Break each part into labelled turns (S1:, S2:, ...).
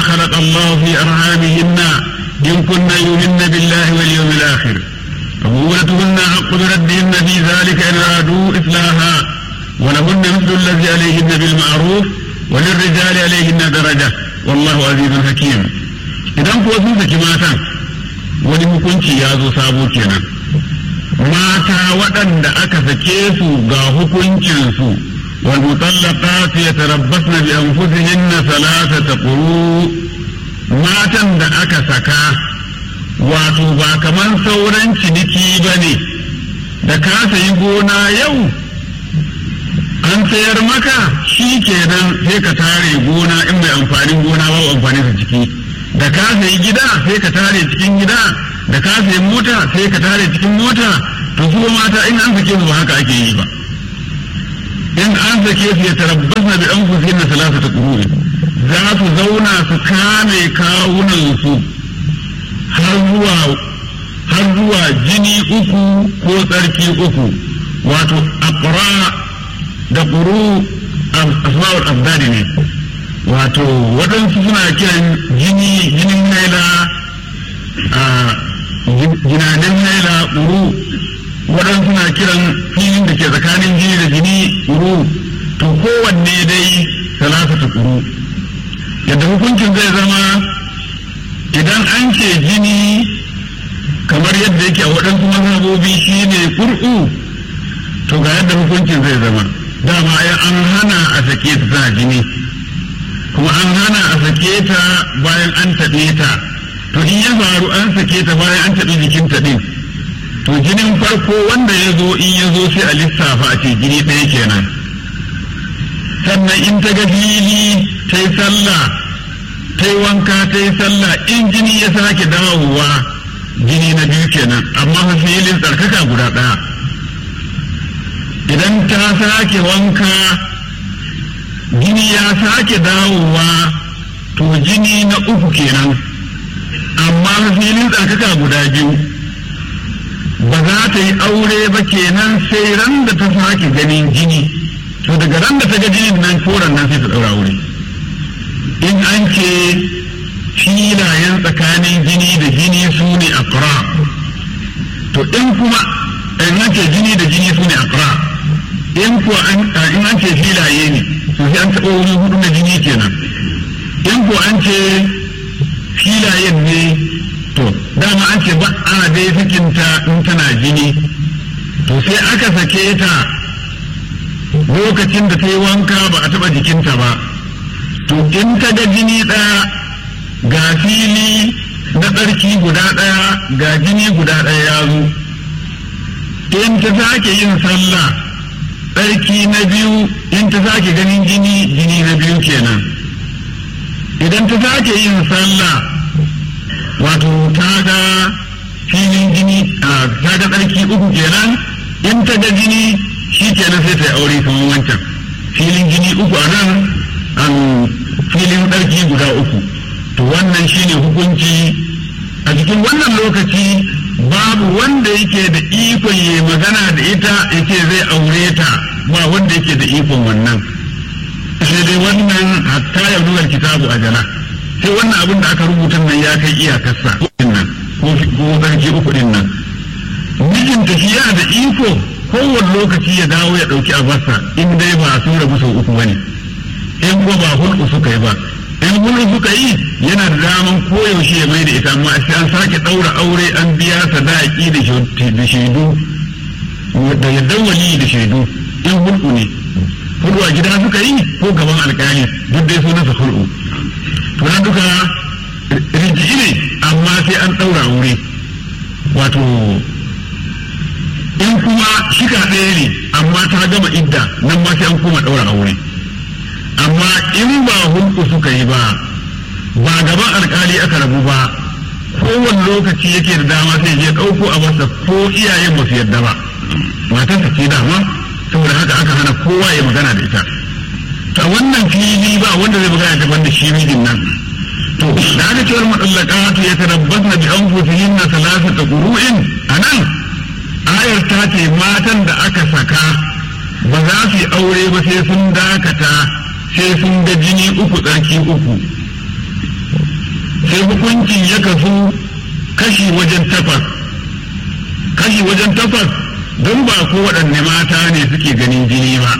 S1: خلق الله في أرحامهن إن كن يؤمن بالله واليوم الآخر فبولتهن حق بردهن في ذلك إن أرادوا إصلاحا ولهن مثل الذي عليهن بالمعروف وللرجال عليهن درجة والله عزيز حكيم إذا kuwa sun saki matan wani hukunci ya zo sabo kenan mata waɗanda aka sake su ga hukuncinsu wal mutallaqat yatarabbasna bi anfusihinna thalathata quru matan da aka saka wato ba kaman sauran ciniki bane da ka sayi gona yau an sayar maka shi kenan sai ka tare gona in mai amfanin gona ba amfani da ciki da ka sayi gida sai ka tare cikin gida da ka sayi mota sai ka tare cikin mota to su mata in an sake su ba haka ake yi ba in an sake su ya tarabbasna bi anfusihinna salasata qurun za su zauna su kame kawunan su har zuwa har zuwa jini uku ko tsarki uku wato aqra da ƙuru asma'ul abdadi ne wato waɗansu suna kiran jini jinin naila a jinanen naila ƙuru waɗansu suna kiran filin da ke tsakanin jini da jini ƙuru to kowanne dai salasatu ƙuru yadda hukuncin zai zama idan an ce jini kamar yadda yake a waɗansu mazhabobi shine ƙur'u to ga yadda hukuncin zai zama dama ya an hana a sake ta tana jini kuma an hana a sake ta bayan an taɓe ta to in ya faru an sake ta bayan an taɓi jikin ta ɗin to jinin farko wanda ya zo in ya zo sai a lissafa a ce jini ɗaya kenan sannan in ta ga fili ta yi sallah ta yi wanka ta yi sallah in jini ya sake dawowa jini na biyu kenan amma fa filin tsarkaka guda ɗaya idan ta sake wanka jini ya sake dawowa to jini na uku kenan amma filin tsarkaka guda biyu ba za ta yi aure ba kenan sai ran da ta sake ganin jini to daga ran da ta ga jinin nan koran nan sai ta ɗaura aure in an ce filayen tsakanin jini da jini su ne akra to in kuma in an ce jini da jini su ne akra in kuwa in an ce filaye ne to sai an taɓa wuri hudu na jini kenan in kuwa an ce filayen ne to dama an ce ba a dai sakinta in tana jini to sai aka sake ta lokacin da ta yi wanka ba a taɓa jikinta ba to in ta ga jini ɗaya ga fili na tsarki guda ɗaya ga jini guda ɗaya ya zo in ta sake yin sallah tsarki na biyu in ta sake ganin jini jini na biyu kenan idan ta sake yin sallah wato ta ga filin jini a ta ga tsarki uku kenan in ta ga jini shi kenan sai ta yi aure kamar wancan filin jini uku a nan an filin tsarki guda uku to wannan shine hukunci a cikin wannan lokaci babu wanda yake da ikon ya magana da ita yake zai aure ta ba wanda yake da ikon wannan sai dai wannan hatta ya nuna kitabu a jana sai wannan abin da aka rubuta nan ya kai iyakarsa nan ko sarki uku din nan mijinta shi yana da iko kowane lokaci ya dawo ya ɗauki abarsa in dai ba sun rabu sau uku bane in ko ba hulɗu suka yi ba in hulɗu suka yi yana da daman koyaushe ya mai da ita amma sai an sake ɗaura aure an biya sadaki da shaidu da yadda wali da shaidu in hulɗu ne hulɗu a gida suka yi ko gaban alƙali duk dai sunansa hulɗu to nan duka rinji ne amma sai an ɗaura aure wato in kuma shika ɗaya ne amma ta gama idda nan ma sai an kuma ɗaura aure amma in ba hulku suka yi ba ba gaban alkali aka rabu ba kowane lokaci yake da dama sai je ɗauko a masa ko iyayen ba su yarda ba matarsa ce dama saboda haka aka hana kowa ya magana da ita ta wannan fili ba wanda zai magana daban da shi mijin nan to da aka cewar matsallaka ya tarabbasna bi anfusihinna salasata qurun anan ayar ta ce matan da aka saka ba za su yi aure ba sai sun dakata sai sun ga jini uku tsarki uku sai hukuncin ya kasu kashi wajen takwas kashi wajen takwas don ba ko waɗanne mata ne suke ganin jini ba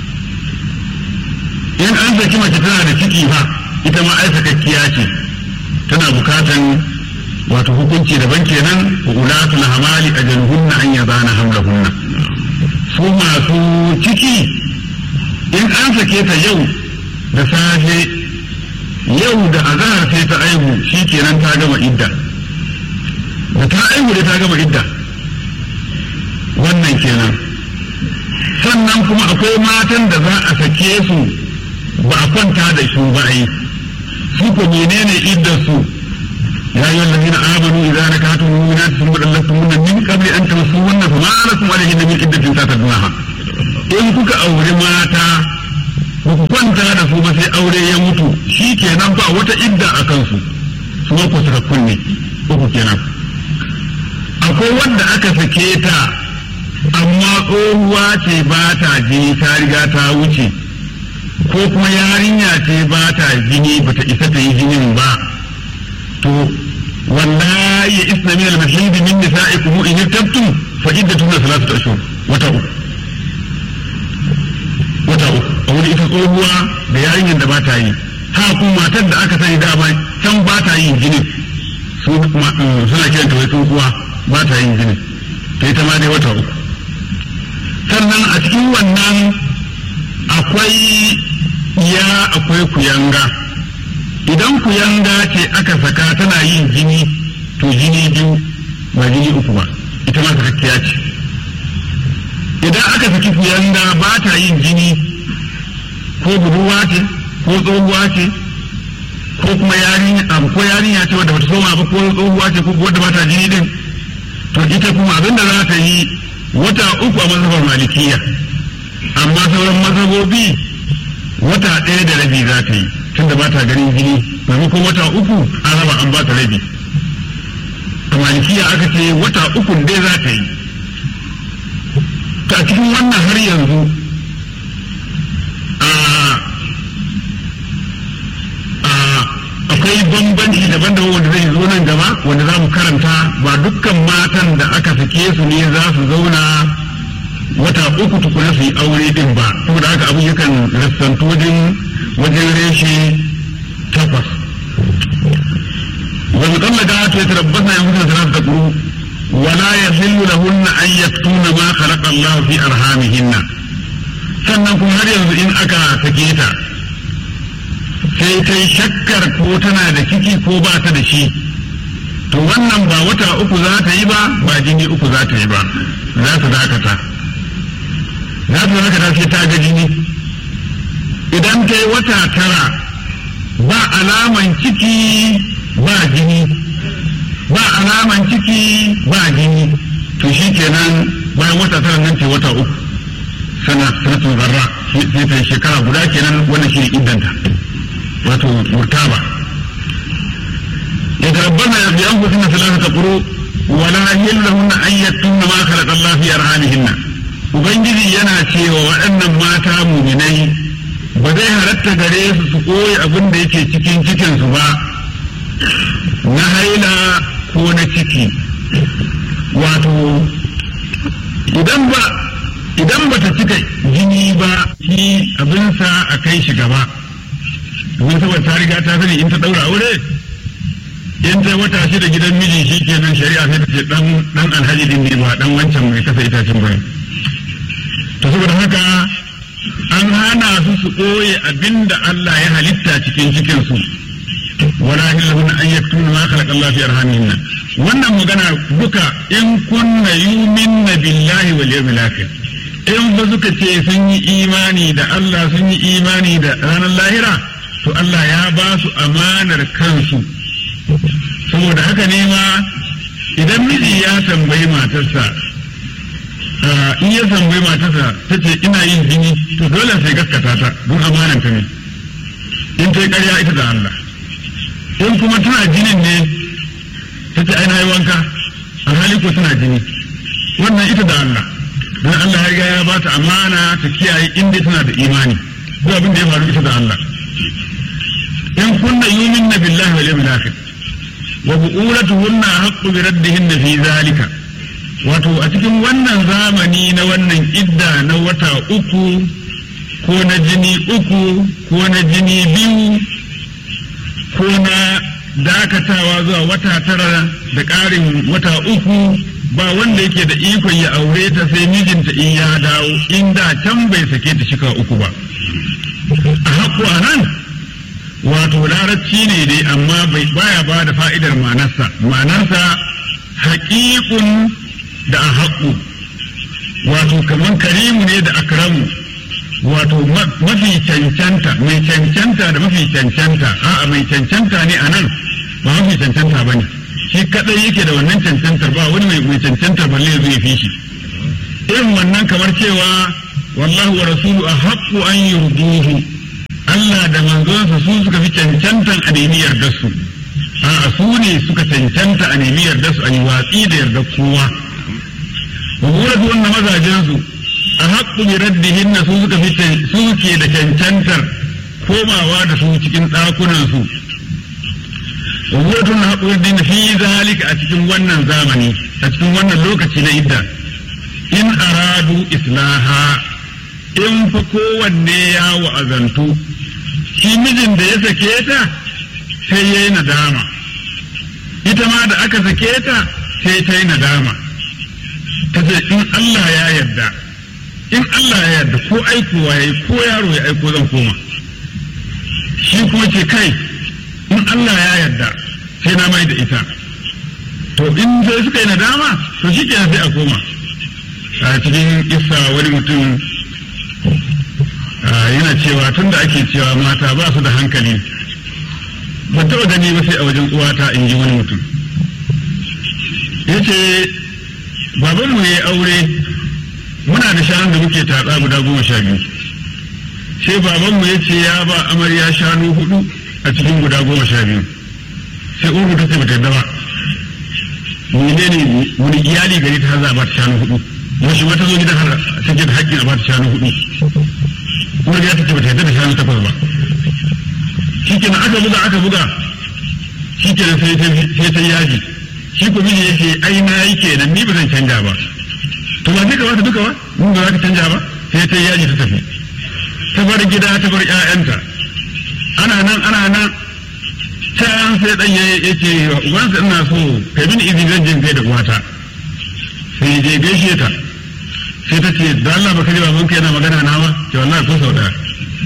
S1: in an saki mace tana da ciki ba ita ma ai sakakkiya ce tana bukatan wato hukunci daban kenan wa ulatul hamali ajaluhunna an yadana hamlahunna su masu ciki in an sake ta yau da safe yau da azahar sai ta aihu shi kenan ta gama idda da ta aihu da ta gama idda wannan kenan sannan kuma akwai matan da za a sake su ba a kwanta da su ba yi su ko menene iddar su ya yi wallazi na amanu idan na kato nuna sun buɗe lasu muna min kabli an taɓa su wannan fa ma'ana kuma alaihi na min iddatin ta tadunaha in kuka auri mata ba ku kwanta da su ba sai aure ya mutu shi kenan ba wata idda a kansu su ma ku saka kunne uku kenan akwai wanda aka sake ta amma tsohuwa ce ba ta jini ta riga ta wuce ko kuma yarinya ce ba ta jini ba ta isa ta yi jinin ba to wallahi ya isna min al-mahid min nisa'ikum in irtabtum fa iddatun salasatu ashhur wata uku wata uku a wani ita tsohuwa da yarinyar da ba ta yi ha kuma matar da aka sani dama can ba ta yin jinin suna kiranta wai tsohuwa ba ta yin jinin ta ita ma dai wata uku sannan a cikin wannan akwai ya akwai kuyanga idan kuyanga ce aka saka tana yin jini to jini biyu ba jini uku ba ita ma sakakkiya ce idan aka saki kuyanga ba ta yin jini ko budurwa ce ko tsohuwa ce ko kuma yarinya ko yarinya ce wadda bata soma ba ko tsohuwa ce ko wadda bata jini din to ita kuma abin da za ta yi wata uku a mazhabar malikiya amma sauran mazhabobi wata ɗaya da rabi za ta yi tunda ba ta ganin jini maimakon wata uku an raba an ba ta rabi a malikiya aka ce wata uku dai za ta yi ta cikin wannan har yanzu akwai bambanci daban-daban wanda zai zo nan gaba wanda za mu karanta ba dukkan matan da aka sake su ne za su zauna wata uku tukuna su yi aure din ba saboda haka abu yakan rassantu wajen wajen reshe takwas wa mutallaka ta tarabbasa ya mutu da ta kuru wala yahillu lahunna an yaktuna ma khalaqa Allah fi arhamihinna sannan kuma har yanzu in aka sake ta sai ta yi shakkar ko tana da ciki ko ba ta da shi to wannan ba wata uku za ta yi ba ba jini uku za ta yi ba za ta dakata za ta dakata sai ta ga jini idan ta yi wata tara ba alaman ciki ba jini ba alaman ciki ba jini to shi kenan bayan wata tara nan ce wata uku sana sanatun zarra sai ta shekara guda kenan wannan shi ne iddanta wato murtaba ya tarabbana bi anfusina thalathata quru wala yallahunna an yattunna ma khalaqa Allah fi arhamihinna ubangiji yana cewa waɗannan mata muminai ba zai halatta gare su su koyi abin da yake cikin cikin su ba na haila ko na ciki wato idan ba idan bata cika jini ba shi abinsa a kai shi gaba domin saboda ta riga ta sani in ta daura aure in ta wata shi da gidan miji shi kenan shari'a sai ta ce dan dan alhaji din ne ba dan wancan mai kasa itacen bane to saboda haka an hana su su ɓoye abinda Allah ya halitta cikin cikin su wala hillahun an yaktuna ma khalaqa Allah fi arhamihinna wannan magana duka in kunna yuminna billahi wal yawmil akhir in ba suka ce sun yi imani da Allah sun yi imani da ranar lahira to Allah ya ba su amanar kansu saboda haka ne ma idan miji ya tambayi matarsa in ya tambayi matarsa ta ce ina yin jini to dole sai gaskata ta don amanar ta ne in ta yi karya ita da Allah in kuma tana jinin ne ta ce aina yi wanka alhali ko tana jini wannan ita da Allah don Allah ya riga ya ba ta amana ta kiyaye inda tana da imani duk abin da ya faru ita da Allah in kunna yumin na billahi wal yawmil akhir wa bu'ulatuhunna haqqu bi raddihinna fi zalika wato a cikin wannan zamani na wannan idda na wata uku ko na jini uku ko na jini biyu ko na dakatawa zuwa wata tara da ƙarin wata uku ba wanda yake da ikon ya aure ta sai mijinta in ya dawo inda can bai sake ta shika uku ba a haƙo a nan wato larabci ne dai amma bai baya ba da fa'idar manarsa manarsa haƙiƙun da a haƙu wato kamar karimu ne da akramu wato mafi cancanta mai cancanta da mafi cancanta a'a mai cancanta ne a nan ba mafi cancanta ba ne shi kadai yake da wannan cancantar ba wani mai mai cancantar balle zai fi shi irin wannan kamar cewa wallahu wa rasulu a haƙƙu an yurduhu Allah da manzonsa su suka fi cancantan a nemi yardar su a su ne suka cancanta a nemi yardar su a yi watsi da yardar kowa wa muratu wannan mazajen su a haƙƙu bi raddihin su suka fi su ke da cancantar komawa da su cikin ɗakunan su wa muratu na haƙƙu bi fi zalika a cikin wannan zamani a cikin wannan lokaci na idda in aradu islaha in fa kowanne ya wa'azantu shi mijin da ya sake ta sai ya yi nadama ita ma da aka sake ta sai ta yi nadama ta ce in Allah ya yarda in Allah ya yarda ko aikowa ya yi ko yaro ya aiko zan koma shi kuma ce kai in Allah ya yarda sai na mai da ita to in sai suka yi nadama to shi kenan sai a koma a cikin isa wani mutum yana cewa tun da ake cewa mata ba su da hankali ban taɓa gani ba sai a wajen uwata in ji wani mutum ya ce babanmu ya yi aure muna da shanun da muke tatsa guda goma sha biyu sai babanmu ya ce ya ba amarya shanu hudu a cikin guda goma sha biyu sai uku ta ce ba ta yadda ba menene wani iyali gari ta har za a ba ta shanu hudu wasu wata zo gidan har take da haƙƙin a ba ta shanu hudu kuma ya take bata yadda da shanu takwas ba shi kenan aka buga aka buga shi kenan sai ta yaji shi ko miji yake ai na yi kenan ni ba zan canja ba to ba sai ka bata duka ba mun ba za ka canja ba sai ta yaji ta tafi ta bar gida ta bar ƴaƴanta ana nan ana nan can sai dan ya ce ubansa ina so kai bin izini zan je kai da uwata sai je gaishe ta sai ta ce da Allah baka ji babanka yana magana na ba ce wallahi ko sau daya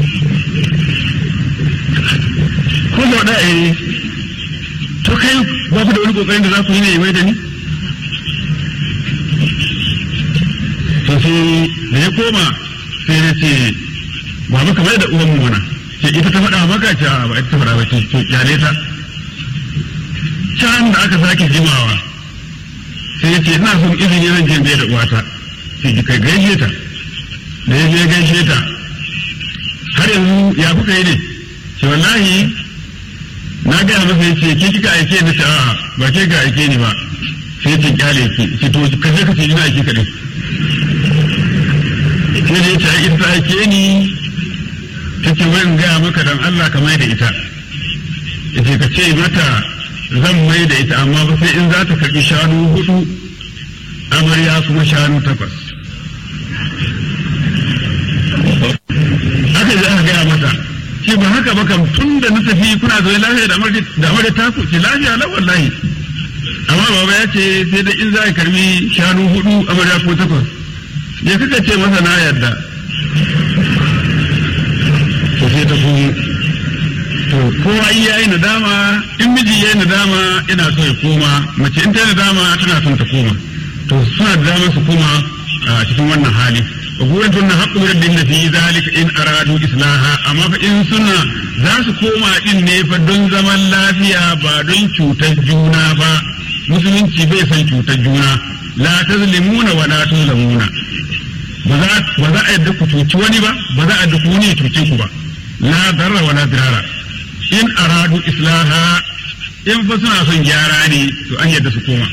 S1: ko sau daya eh to kai ba ku da wani kokarin da za ku yi ne mai da ni to sai da ya koma sai ya ce ba maka mai da uwan mu mana ce ita ta faɗa maka ce ba ita ta faɗa ba ce to kyale ta can da aka sake jimawa sai ya ce ina son izini zan je da uwata sai ki kai gaishe ta da ya je gaishe ta har yanzu ya kuka yi ne ce wallahi na gaya masa ya ce ke kika aike ni a'a ba ke ga aike ni ba sai ya ce kyale ki ce to ka je ka ce ina aike kaɗai sai da ya ce ita ta aike ni ta ce wai in gaya maka dan Allah ka mai da ita ya ce ka ce mata zan mai da ita amma ba sai in za ta karɓi shanu hudu amarya kuma shanu takwas aka ji aka gaya mata ce ba haka ba kam tun da na tafi kuna zo lafiya da amarya ta ku ce lafiya la wallahi amma baba ya ce sai da in za a karbi shanu hudu amarya ko takwas ya kaka ce masa na yarda to sai ta kuma to kowa in yayi nadama in miji yayi nadama ina so ya koma mace in ta yi nadama tana son ta koma to suna da damar su koma a cikin wannan hali gurin tunna haqqu rabbin da fi zalika in aradu islaha amma fa in suna za su koma din ne fa don zaman lafiya ba don cutar juna ba musulunci bai san cutar juna la tazlimuna wa la tuzlamuna ba za a yadda ku cuci wani ba ba za a yadda ku wani ya cuce ku ba la darra wa la dirara in aradu islaha in fa suna son gyara ne to an yadda su koma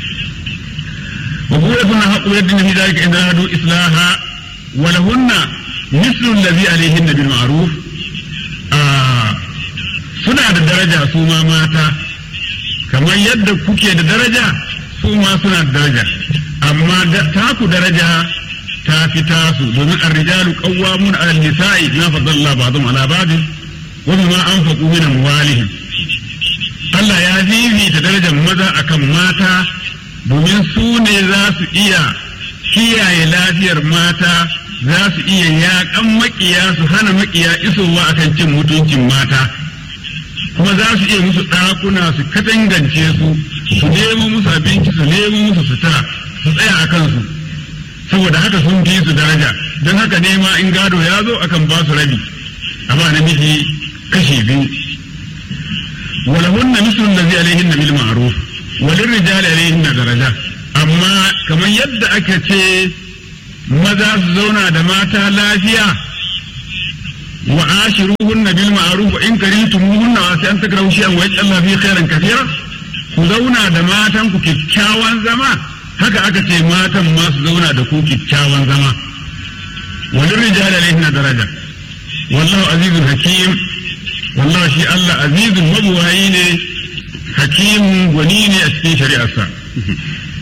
S1: وبولتنا حق يدنا في ذلك إن أرادوا إصلاحا ولهن مثل الذي عليهن بالمعروف آه suna da daraja su ma mata kamar yadda kuke da daraja su ma suna da daraja amma taku daraja ta fi tasu domin arrijalu qawwamun 'ala an-nisa'i bima faddala ba'dhum 'ala ba'd wa bima anfaqu min amwalihim Allah ya fifita darajar maza akan mata domin su ne za su iya kiyaye lafiyar mata za su iya yaƙan maƙiya su hana maƙiya isowa akan cin mutuncin mata kuma za su iya musu ɗakuna su katangance su su nemo musu abinci su nemo musu sutura su tsaya a kansu saboda haka sun fi su daraja don haka nema in gado ya zo akan ba su rabi amma namiji kashe biyu ولهن مثل الذي عليهن بالمعروف وللرجال عليهن درجة amma kamar yadda aka ce maza su zauna da mata lafiya wa ashiruhunna bil ma'ruf wa in karihtumuhunna wa sai an takrahu shay'an wa yaj'al fi khairan kathira ku zauna da matan ku kyakkyawan zama haka aka ce matan ma su zauna da ku kyakkyawan zama wa lirrijali alayhinna daraja wallahu azizun hakim wallahu shi Allah azizun mabuwayi ne hakimun gwani ne a cikin shari'arsa